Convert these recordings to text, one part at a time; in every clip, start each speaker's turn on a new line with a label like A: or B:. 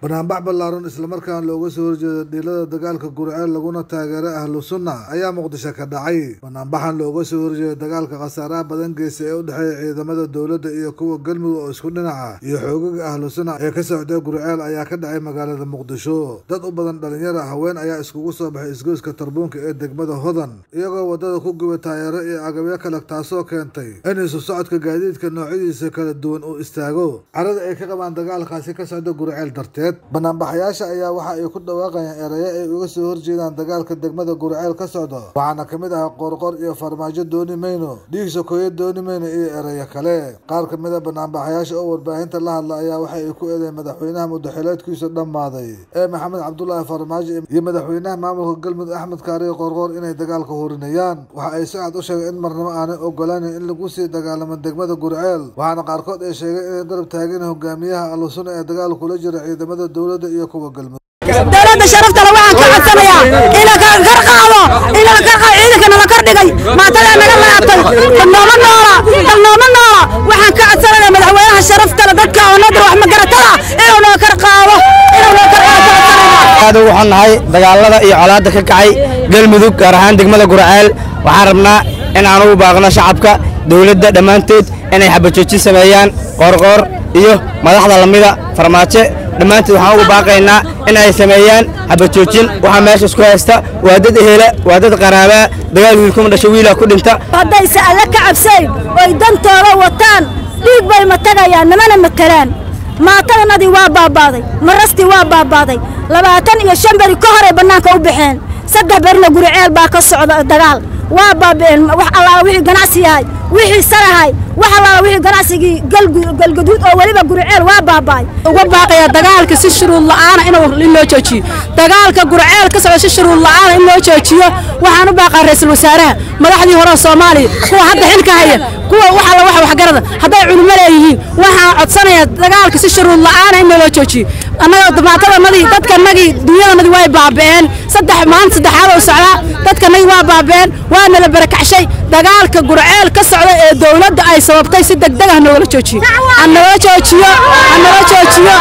A: banaanbax ballaaran islamarkaana looga soo horjeeda dhiilada dagaalka gurceel laguna taageeray ahlu sunna ayaa muqdisho ka dhacay banaanbaxan looga soo horjeeda dagaalka khasaaraha badan geysa ee u dhexeeya ciidamada dowladda iyo kuwa galmudug oo isku dhinaca iyo xoogaga ahlu sunna ee ka socday gurceel ayaa ka dhacay magaalada muqdisho dad u badan dhalinyara haween ayaa iskugu soo baxay isgoyska tarbuunka ee degmada hodan iyagoo wadada ku gubay taayeero iyo agabyo kale taasoo keentay in isu socodka gaadiidka noocyadiisa kala duwan uu istaago carada ay ka qabaan dagaalkaasi ka socda gurceel darteed banaanbaxayaasha ayaa waxa ay ku dhawaaqayaan erayo ay uga soo horjeedaan dagaalka degmada gurceel ka socda waxaana kamid ah qorqor iyo farmaajo dooni mayno dhiig sokoyo dooni mayno iyo erayo kale qaar kamid a banaanbaxayaasha oo warbaahinta la hadla ayaa waxa ay ku eedeen madaxweynaha mudaxileedkiisa dhammaaday ee maxamed cabdulaahi farmaajo iyo madaxweynaha maamulka galmudug axmed kaariyo qorqor inay dagaalka horinayaan waxa ay si cad u sheegeen in marnabo aanay ogolaanin in lagu sii dagaalamo degmada gurceel waxaana qaarkood ay sheegeen inay garab taageen hogaamiyaha ahlusuna ee dagaal kula jira ciidamada dowladda iyo kuwa galmudug
B: dowladda sharaftale waxaan ka codsanayaa ina kar qaado ina kar qaado ciidankana la kor dhigay maatadaa naga laabtay dalnooma noola dalnooma noola waxaan ka codsanayaa madaxweynaha sharaftale dadka oo nadar wax magaratada inuu noo kar qaado inuu noo kar qaado
C: aad ugu xunnahay dagaalada iyo colaadda ka kacay galmudug gaar ahaan degmada gurceel waxaan rabnaa in aan ugu baaqno shacabka dowladda dhammaantood inay xabajoojin sameeyaan qoorqoor iyo madaxda lamida farmaajo dhammaantood waxaan ugu baaqaynaa in ay sameeyaan xabajoojin waxaa meesha isku haysta waa dad ehela waa dad qaraabaa dagaal wiilkuma dhasho wiilaa ku dhinta
B: haddayse alle ka cabsayn oy dantooda wataan dhiig bay matagayaan namana matelaan maatadanadii waa baabaaday marastii waa baabaaday labaatan iyo shan beri ka horay bannaanka u baxeen saddex berina guriceel baa ka socda dagaal waa baaba'een wax allaala wixii ganacsi yahay wixii sarahay wax allaala wixii ganacsigii galgaduud oo weliba guriceel waa baaba'ay
D: uga baaqaya dagaalka si shuruud la'aana in loo joojiyo dagaalka gurceel ka socda si shuruud la'aana in loo joojiyo waxaan u baaqaa ra'iisul wasaaraha madaxdii hore oo soomaaliya kuwa hadda xilka haya kuwa wax alla wax waxgarada hadday culimo leeyihiin waxaan codsanayaa dagaalka si shuruud la'aana in loo joojiyo annaga damaatadanadii dadkanagii dunyadanadii way baaba'een saddex maalin saddexaad oo socdaa dadkanagii waa baaba'een waana la barakacshay dagaalka gurceel ka socda ee dowladda ay sababtay si degdeg ah noogala joojiyo hanaloo joojiyo hanaloo joojiyo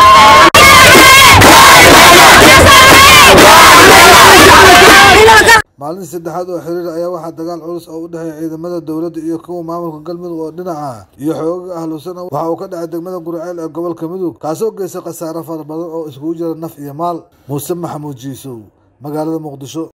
A: maalintii saddexaad oo xiriir ayaa waxaa dagaal culus oo u dhexeeya ciidamada dowladda iyo kuwa maamulka galmudug oo dhinaca iyo xoogaga ahlusana waxa uu ka dhacay degmada gurceel ee gobolka mudug kaasoo geystay khasaare fara badan oo iskugu jira naf iyo maal muuse maxamuud jiisow magaalada muqdisho